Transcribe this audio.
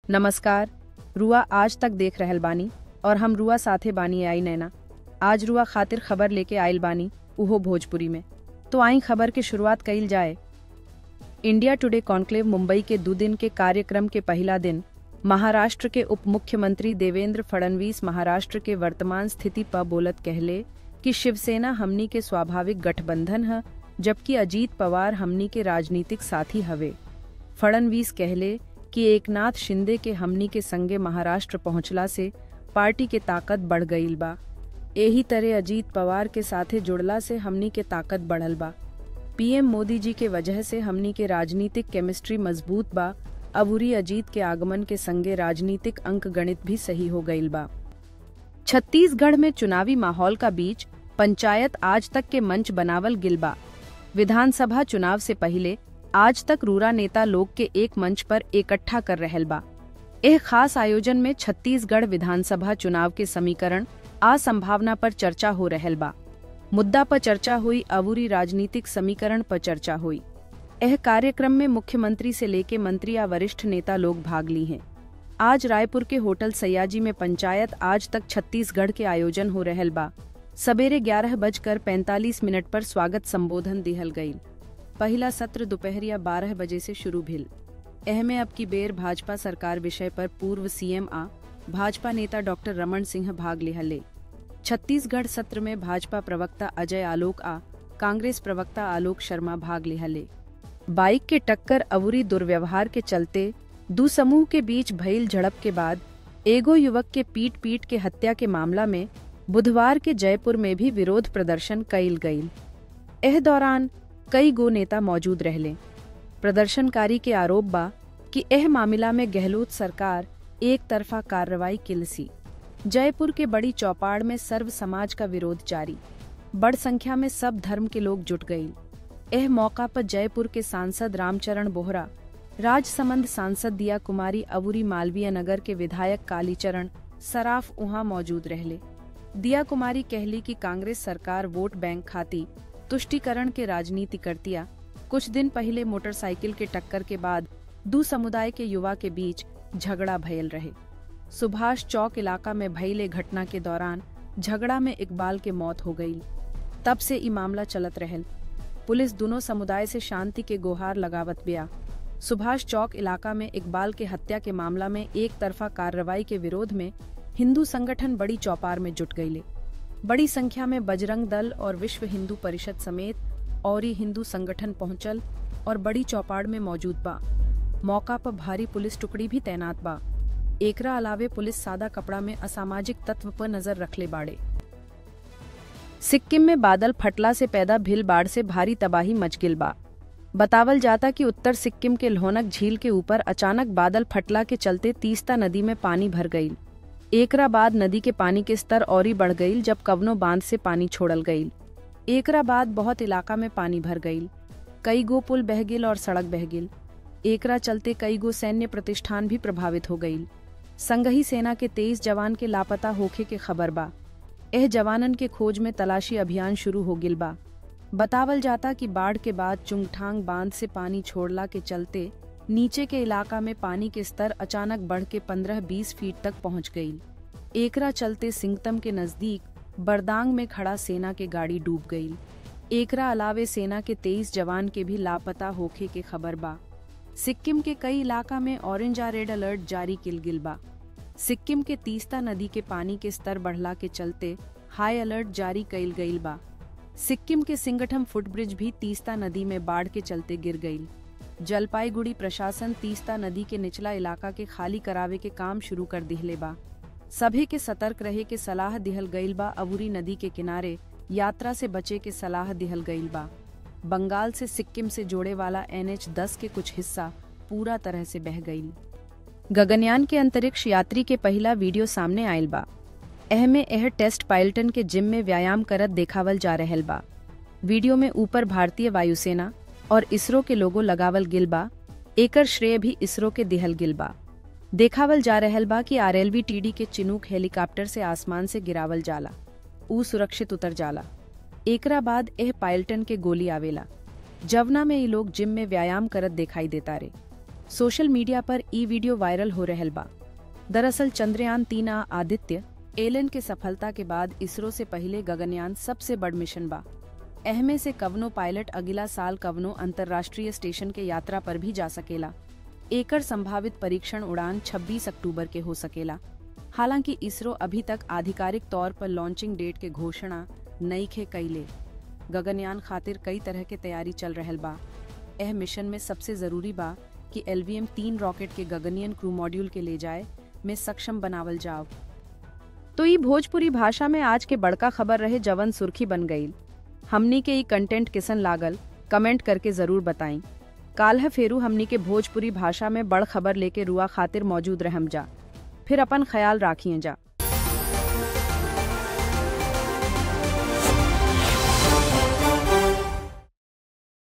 नमस्कार रुआ आज तक देख रहल बानी और हम रुआ साथे बानी आई नैना आज रुआ खातिर खबर लेके आइल बानी उहो भोजपुरी में तो आई खबर के शुरुआत कइल जाए इंडिया टुडे कॉन्क्लेव मुंबई के दो दिन के कार्यक्रम के पहला दिन महाराष्ट्र के उप मुख्यमंत्री देवेंद्र फडणवीस महाराष्ट्र के वर्तमान स्थिति पर बोलत कहले कि शिवसेना हमनी के स्वाभाविक गठबंधन है जबकि अजीत पवार हमनी के राजनीतिक साथी हवे फडणवीस कहले कि एकनाथ शिंदे के हमनी के संगे महाराष्ट्र पहुंचला से पार्टी के ताकत बढ़ गईल बा एही तरह अजीत पवार के साथे जुड़ला से हमनी के ताकत बढ़ल बा पीएम मोदी जी के वजह से हमनी के राजनीतिक केमिस्ट्री मजबूत बा अबूरी अजीत के आगमन के संगे राजनीतिक अंक गणित भी सही हो गईल बा छत्तीसगढ़ में चुनावी माहौल का बीच पंचायत आज तक के मंच बनावल गिल बा विधानसभा चुनाव से पहले आज तक रूरा नेता लोग के एक मंच पर इकट्ठा कर रहल बा एह खास आयोजन में छत्तीसगढ़ विधानसभा चुनाव के समीकरण आ संभावना पर चर्चा हो रहल बा मुद्दा पर चर्चा हुई अबूरी राजनीतिक समीकरण पर चर्चा हुई यह कार्यक्रम में मुख्यमंत्री से लेके मंत्री या वरिष्ठ नेता लोग भाग ली हैं आज रायपुर के होटल सयाजी में पंचायत आज तक छत्तीसगढ़ के आयोजन हो रहल बा सवेरे ग्यारह बजकर पैंतालीस मिनट पर स्वागत संबोधन दिहल गयी पहला सत्र दोपहरिया बारह बजे से शुरू भिल एहमे अब की बेर भाजपा सरकार विषय पर पूर्व सीएम आ भाजपा नेता डॉक्टर रमन सिंह भाग लिहले छत्तीसगढ़ सत्र में भाजपा प्रवक्ता अजय आलोक आ कांग्रेस प्रवक्ता आलोक शर्मा भाग लिहले बाइक के टक्कर अवुरी दुर्व्यवहार के चलते दू समूह के बीच भइल झड़प के बाद एगो युवक के पीट पीट के हत्या के मामला में बुधवार के जयपुर में भी विरोध प्रदर्शन कइल गयी एह दौरान कई गो नेता मौजूद रहले प्रदर्शनकारी के आरोप बा कि एह मामला में गहलोत सरकार एक तरफा कार्रवाई किलसी जयपुर के बड़ी चौपाड़ में सर्व समाज का विरोध जारी बड़ संख्या में सब धर्म के लोग जुट गई एह मौका पर जयपुर के सांसद रामचरण बोहरा राजसमंद सांसद दिया कुमारी अबूरी मालवीय नगर के विधायक कालीचरण सराफ उहाँ मौजूद रहले दिया कुमारी कहली कि कांग्रेस सरकार वोट बैंक खाती तुष्टिकरण के राजनीति करतिया कुछ दिन पहले मोटरसाइकिल के टक्कर के बाद दू समुदाय के युवा के बीच झगड़ा भयल रहे सुभाष चौक इलाका में भइले घटना के दौरान झगड़ा में इकबाल के मौत हो गई तब से ई मामला चलत रहल पुलिस दोनों समुदाय से शांति के गुहार लगावत बिया सुभाष चौक इलाका में इकबाल के हत्या के मामला में एक तरफा कार्रवाई के विरोध में हिंदू संगठन बड़ी चौपार में जुट गईले बड़ी संख्या में बजरंग दल और विश्व हिंदू परिषद समेत और हिंदू संगठन पहुंचल और बड़ी चौपाड़ में मौजूद बा मौका पर भारी पुलिस टुकड़ी भी तैनात बा एकरा अलावे पुलिस सादा कपड़ा में असामाजिक तत्व पर नजर रखले बाड़े सिक्किम में बादल फटला से पैदा भील बाढ़ से भारी तबाही मच गिल बा बतावल जाता कि उत्तर सिक्किम के लोहनक झील के ऊपर अचानक बादल फटला के चलते तीस्ता नदी में पानी भर गई एकरा बाद नदी के पानी के स्तर और ही बढ़ गई जब कवनो बांध से पानी छोड़ल गई एकरा बाद बहुत इलाका में पानी भर गई कई गो पुल बह गिल और सड़क बह गिल एकरा चलते कई गो सैन्य प्रतिष्ठान भी प्रभावित हो गई संगही सेना के तेईस जवान के लापता होखे के खबर बा एह जवानन के खोज में तलाशी अभियान शुरू हो गिल बा बतावल जाता कि बाढ़ के बाद चुंगठांग बांध से पानी छोड़ला के चलते नीचे के इलाका में पानी के स्तर अचानक बढ़ के 15-20 फीट तक पहुंच गई एकरा चलते सिंगतम के नजदीक बरदांग में खड़ा सेना के गाड़ी डूब गई एकरा अलावे सेना के 23 जवान के भी लापता होखे के खबर बा सिक्किम के कई इलाका में ऑरेंज आ रेड अलर्ट जारी किल गिल बा सिक्किम के तीस्ता नदी के पानी के स्तर बढ़ला के चलते हाई अलर्ट जारी कइल गईल बा सिक्किम के सिंगठम फुटब्रिज भी तीस्ता नदी में बाढ़ के चलते गिर गई जलपाईगुड़ी प्रशासन तीस्ता नदी के निचला इलाका के खाली करावे के काम शुरू कर दिहले बा सभी के सतर्क रहे के सलाह दिहल गईल बा अबूरी नदी के किनारे यात्रा से बचे के सलाह दिहल गईल बा बंगाल से सिक्किम से जोड़े वाला एन एच दस के कुछ हिस्सा पूरा तरह से बह गई गगनयान के अंतरिक्ष यात्री के पहला वीडियो सामने आयल बा एह में एह टेस्ट पायलटन के जिम में व्यायाम करत देखावल जा रहल बा वीडियो में ऊपर भारतीय वायुसेना और इसरो के लोगो लगावल गिल बा एकर श्रेय भी इसरो के दिहल गिल बा देखावल जा रहल बा कि आरएलवी टीडी के चिनूक हेलीकॉप्टर से आसमान से गिरावल जाला ऊ सुरक्षित उतर जाला एकरा बाद एह पायलटन के गोली आवेला जवना में ये लोग जिम में व्यायाम करत दिखाई देता रे सोशल मीडिया पर ई वीडियो वायरल हो रहल बा दरअसल चंद्रयान तीन आ आदित्य एलन के सफलता के बाद इसरो से पहले गगनयान सबसे बड़ मिशन बा एहमे से कवनो पायलट अगला साल कवनो अंतर्राष्ट्रीय स्टेशन के यात्रा पर भी जा सकेला एकर संभावित परीक्षण उड़ान 26 अक्टूबर के हो सकेला हालांकि इसरो अभी तक आधिकारिक तौर पर लॉन्चिंग डेट के घोषणा नई खे कैले गगनयान खातिर कई तरह के तैयारी चल रहल बा एह मिशन में सबसे जरूरी बा कि एलवीएम तीन रॉकेट के गगनयन क्रू मॉड्यूल के ले जाए में सक्षम बनावल जाव तो ई भोजपुरी भाषा में आज के बड़का खबर रहे जवन सुर्खी बन गई हमनी के ई कंटेंट किसन लागल कमेंट करके जरूर बताई काल है फेरू हमनी के भोजपुरी भाषा में बड़ खबर लेके रुआ खातिर मौजूद रहम जा फिर अपन ख्याल राखिए जा